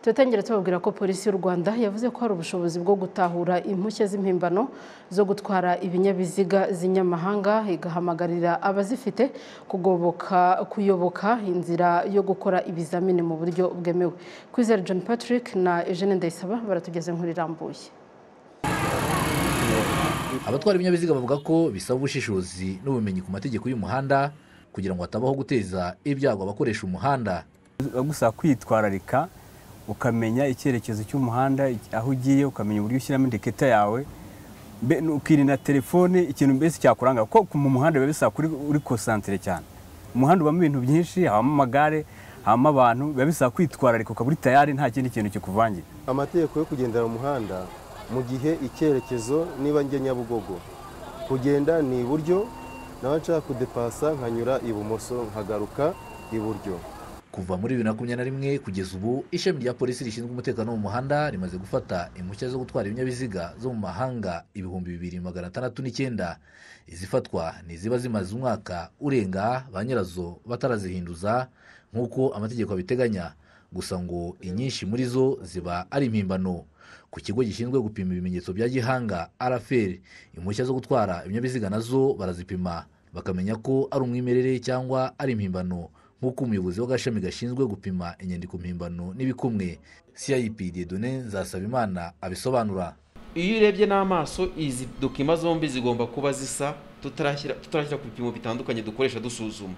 turatangira tubabwira ko polisi y'u rwanda yavuze ko hari ubushobozi bwo gutahura impushya z'impimbano zo gutwara ibinyabiziga z'inyamahanga igahamagarira abazifite kugoboka kuyoboka inzira yo gukora ibizamini mu buryo bwemewe kwizera john patrick na eugene ndayisaba baratugeze nk'urirambuye abatwara ibinyabiziga bavuga ko bisaba ubushishozi n'ubumenyi ku mategeko y'umuhanda kugira ngo hatabaho guteza ibyago abakoresha umuhanda gusa kwitwararika ukamenya icyerekezo cy'umuhanda aho ugiye ukamenya uburyo ushyiramo indeketa yawe ukirinda telefone ikintu mbese cyakuranga kuko mu muhanda biba bisaba kuri uri konsantire cyane umuhanda ubamo ibintu byinshi habamo amagare habamo abantu biba bisaba kwitwararika ukaba uri tayari nta kindi kintu kikuvangira amategeko yo kugendera mu muhanda mu gihe icyerekezo niba njye nyabugogo kugenda ni iburyo nawe nshaka kudepasa nkanyura ibumoso nkagaruka iburyo kuva muri bibiri na makumyabiri na rimwe kugeza ubu ishami rya polisi rishinzwe umutekano wo mu muhanda rimaze gufata impushya zo gutwara ibinyabiziga zo mu mahanga ibihumbi bibiri magana atandatu n'icyenda izifatwa ni iziba zimaze umwaka urenga ba nyirazo batarazihinduza nk'uko amategeko abiteganya gusa ngo inyinshi muri zo ziba ari impimbano ku kigo gishinzwe gupima ibimenyetso bya gihanga araferi impushya zo gutwara ibinyabiziga nazo barazipima bakamenya ko ari umwimerere cyangwa ari impimbano nk'uko umuyobozi w'agashami gashinzwe gupima inyandiko mpimbano n'ibikumwe cip dedone nzasabimana abisobanura iyo urebye n'amaso izi dokima zombi zigomba kuba zisa tutarashyira ku bipimo bitandukanye dukoresha dusuzuma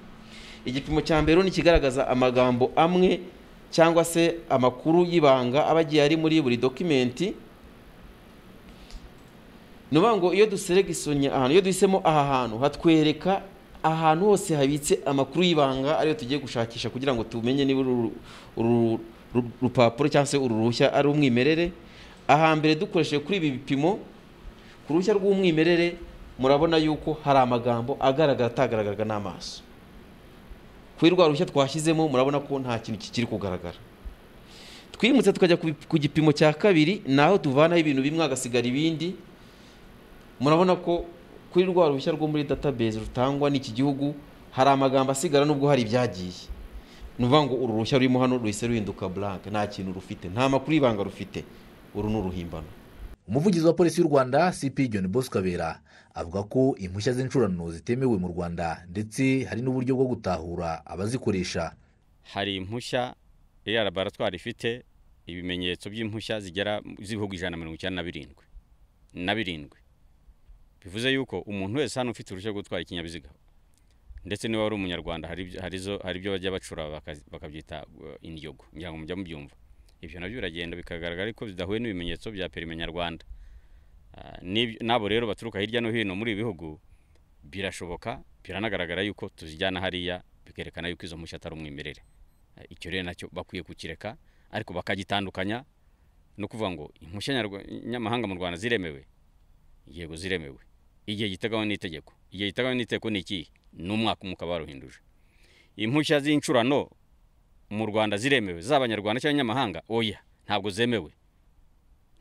igipimo cya mbere ni ikigaragaza amagambo amwe cyangwa se amakuru y'ibanga aba agiye ari muri buri dokimenti ni ukuvuga ngo iyo duseregisonye ahantu iyo duhisemo aha hantu hatwereka ahantu hose habitse amakuru y'ibanga ariyo tugiye gushakisha kugira ngo tumenye niba uru rupapuro cyangwa se uru ruhushya ari umwimerere ahambere dukoresheje kuri ibi bipimo ku ruhushya rw'umwimerere murabona yuko hari amagambo agaragara atagaragaraga n'amaso kuri rwa ruhushya twashyizemo murabona ko nta kintu kikiri kugaragara twimutse tukajya ku gipimo cya kabiri naho tuvanaho ibintu bimwe hagasigara ibindi murabona ko kuri rwa ruhushya rwo muri database rutangwa n'iki gihugu hari amagambo asigara nubwo hari ibyagiye ni ukuvuga ngo uru ruhushya rurimo hano ruhise ruhinduka buranke nta kintu rufite nta makuru y'ibanga rufite uru ni uruhimbano umuvugizi wa polisi y'u rwanda cp john bosco kabera avuga ko impushya z'incurano zitemewe mu rwanda ndetse hari n'uburyo bwo gutahura abazikoresha hari impushya ya laboratwari ifite ibimenyetso by'impushya zigera z'ibihugu ijana na mirongo icyenda na birindwi na birindwi bivuze yuko umuntu wese hano ufite uruhushya rwo gutwara ikinyabiziga ndetse niba wari umunyarwanda hari ibyo bajya bacura bakabyita indyogo kugira ngo mujya mubyumva ibyo nabyo biragenda bikagaragara ariko bidahuye n'ibimenyetso bya perime nyarwanda n'abo rero baturuka hirya no hino muri ibi bihugu birashoboka biranagaragara yuko tuzijyana hariya bikerekana yuko izo mpushya atari umwimerere icyo rero nacyo bakwiye kukireka ariko bakagitandukanya no kuvuga ngo impushya nyamahanga mu rwanda ziremewe yego ziremewe igihe giteganywa n'itegeko igihe giteganywa n'itegeko ni ikihe ni umwaka umwe ukaba waruhinduje impushya z'incurano mu rwanda ziremewe z'abanyarwanda cyangwa abanyamahanga oya ntabwo zemewe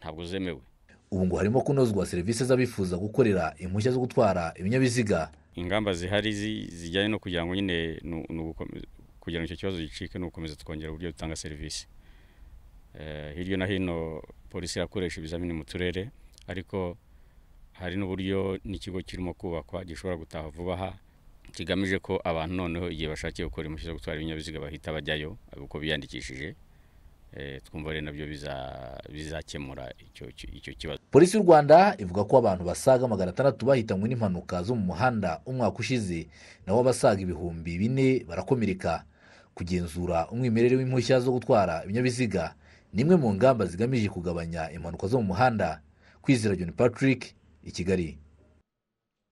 ntabwo zemewe ubu ngo harimo kunozwa serivisi z'abifuza gukorera impushya zo gutwara ibinyabiziga ingamba zihari zijyanye no kugira ngo nyine kugira ngo icyo kibazo gicike ni ugukomeza twongera uburyo dutanga serivisi hirya no hino polisi irakoresha ibizamini mu turere ariko hari n'uburyo n'ikigo kirimo kubakwa gishobora gutaha vuba aha kigamije ko abantu noneho igihe bashakiye gukora impushya zo gutwara ibinyabiziga bahita bajyayo kuko biyandikishije twumva rero nabyo bizakemura icyo kibazo polisi y'u rwanda ivuga ko abantu basaga magana atandatu bahitanywe n'impanuka zo mu muhanda umwaka ushize naho abasaga ibihumbi bine barakomereka kugenzura umwimerere w'impushya zo gutwara ibinyabiziga ni imwe mu ngamba zigamije kugabanya impanuka zo mu muhanda kwizera john patrick i kigali